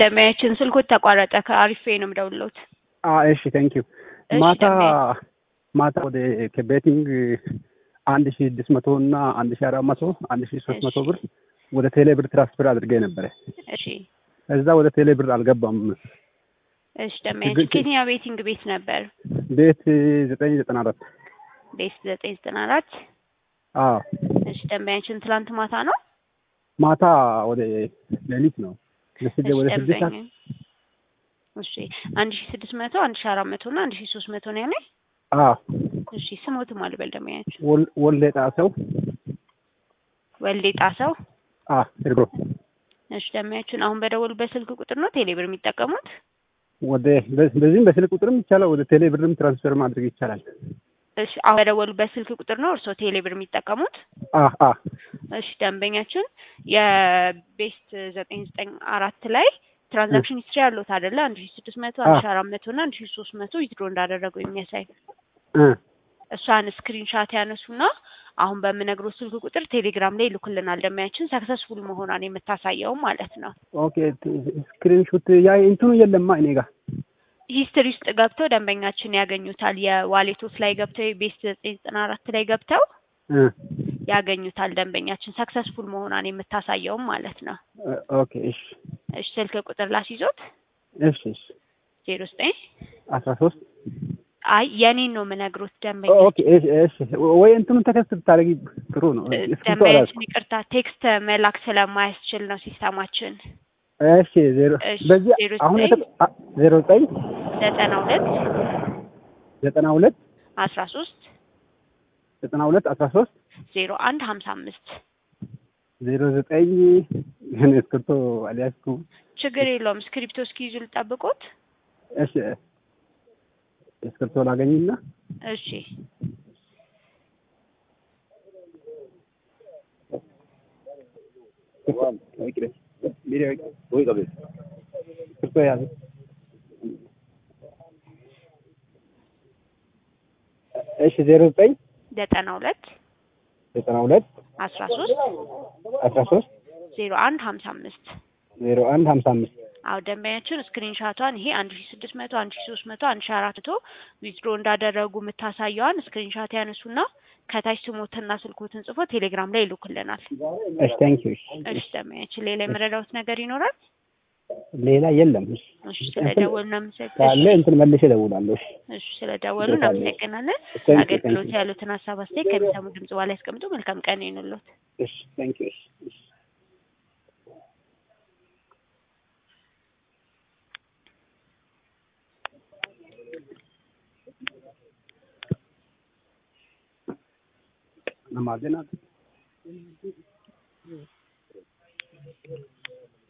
ደንበኛችን ስልኮት ተቋረጠ። ከአሪፌ ነው የምደውልዎት። አ እሺ ቴንክ ዩ እሺ፣ ማታ ደንበኛ- ማታ ወደ ከቤቲንግ አንድ ሺ ስድስት መቶ እና አንድ ሺ አራት መቶ አንድ ሺ ሶስት መቶ እሺ። ብር ወደ ቴሌ ብር ትራንስፈር አድርጌ ነበረ። እሺ እዛ ወደ ቴሌ ብር አልገባም። እሺ ደንበኛችን ከየትኛው ቤቲንግ ቤት ነበር? ቤት ዘጠኝ ዘጠና አራት ቤት ዘጠኝ ዘጠና አራት አዎ እሺ ደንበኛችን ትላንት ማታ ነው። ማታ ወደ ሌሊት ነው ለስደ እሺ ወደ ስድስት ሰዓት ደንበኛ እሺ አንድ ሺ ስድስት መቶ አንድ ሺ አራት መቶ እና አንድ ሺ ሶስት መቶ ነው ያለኝ። አዎ እሺ ስሞትም አልበል ደንበኛችን ወል- ወልደ ጣሰው ወልዴ ጣሰው። አ እርጎ እሺ ደንበኛችን አሁን በደወሉበት ስልክ ቁጥር ነው ቴሌብር የሚጠቀሙት? ወደ በ- በዚህም በስልክ ቁጥርም ይቻላል ወደ ቴሌ ብርም ትራንስፈር ማድረግ ይቻላል። እሺ አሁን በደወሉበት ስልክ ቁጥር ነው እርስዎ ቴሌብር የሚጠቀሙት? አ አ እሺ ደንበኛችን የቤስት ዘጠኝ ዘጠኝ አራት ላይ ትራንዛክሽን ሂስትሪ ያሉት አይደለ? አንድ ሺ ስድስት መቶ አንድ ሺ አራት መቶ እና አንድ ሺ ሶስት መቶ ዊዝድሮ እንዳደረጉ የሚያሳይ እ እሷን ስክሪንሻት ያነሱና አሁን በምነግረው ስልክ ቁጥር ቴሌግራም ላይ ይልኩልናል። ደንበኛችን ሰክሰስፉል መሆኗን የምታሳየው ማለት ነው። ኦኬ ስክሪንሾት ያ እንትኑ የለማ እኔ ጋር ሂስትሪ ውስጥ ገብተው ደንበኛችን ያገኙታል። የዋሌቶች ላይ ገብተው የቤስት ዘጠኝ ዘጠና አራት ላይ ገብተው እ ያገኙታል። ደንበኛችን ሰክሰስፉል መሆኗን የምታሳየውም ማለት ነው። እ ኦኬ እሺ እሺ ስልክ ቁጥር ላስይዞት እሺ እሺ ዜሮ ዘጠኝ አስራ ሶስት አይ የኔን ነው የምነግሮት ደንበኛ ኦኬ እሺ እሺ ወይ እንትኑን ተከስት ብታደርጊ ጥሩ ነው። እስክሪብቶ አላዝኩም። ደንበኛችን ይቅርታ ቴክስት መላክ ስለማያስችል ነው ሲስተማችን። እሺ ዜሮ እሺ፣ በዚህ ዜሮ አሁን ዘጠኝ የተ- አ- ዜሮ ዘጠኝ ዘጠና ሁለት ዘጠና ሁለት አስራ ሶስት ዘጠና ሁለት አስራ ሶስት ዜሮ አንድ ሀምሳ አምስት ዜሮ ዘጠኝ ግን እስክሪብቶ አልያዝኩም። ችግር የለውም። ስክሪፕቶ እስኪይዙ ልጠብቆት። እሺ እስክሪብቶ ላገኝና እሺ እስክሪብቶ ያዘ እሺ ዜሮ ዘጠኝ ዘጠና ሁለት ዘጠና ሁለት አስራ ሶስት አስራ ሶስት ዜሮ አንድ ሀምሳ አምስት ዜሮ አንድ ሀምሳ አምስት አዎ ደንበኛችን ስክሪንሻቷን ይሄ አንድ ሺ ስድስት መቶ አንድ ሺ ሶስት መቶ አንድ ሺ አራት መቶ ዊዝድሮ እንዳደረጉ የምታሳየዋን ስክሪንሻት ያነሱና ከታች ስሞትና ስልኮትን ጽፎ ቴሌግራም ላይ ይልኩልናል። እሺ ታንክ ዩ እሺ ደንበኛችን ሌላ የመረዳሁት ነገር ይኖራል? ሌላ የለም እሺ እሺ ስለደወሉ እናመሰግናለን። ካለ እንትን መልሼ እደውላለሁ እሺ እሺ ስለደወሉ እናመሰግናለን። Thank you, አገልግሎት thank you. ያሉትን ሀሳብ አስተያየት ከሚሰሙ ድምጽ በኋላ ያስቀምጡ። መልካም ቀን ይሁንልዎት። እሺ ታንክ ዩ እሺ እሺ Namaste na.